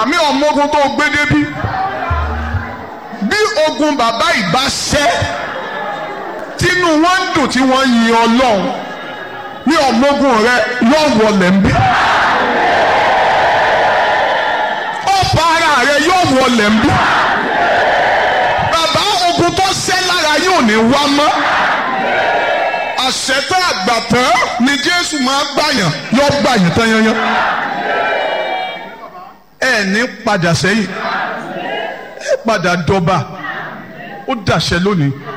àmì ọmọogun tó gbé débí bí ogun bàbá ìbá ṣẹ́ tínú wọn ń dùn tí wọ́n yin ọlọ́run ní ọmọogun rẹ yóò wọlé ń bí ọ̀pá ara rẹ yóò wọlé ń bí bàbá ogun tó ṣẹ́ lára yóò ní wá mọ́ àṣetá àgbàtàn ni jésù máa gbàyàn yóò gbàyàn tán yanyan ẹ ní padà sẹ́yìn ẹ padà dọba ó dàṣẹ lónìí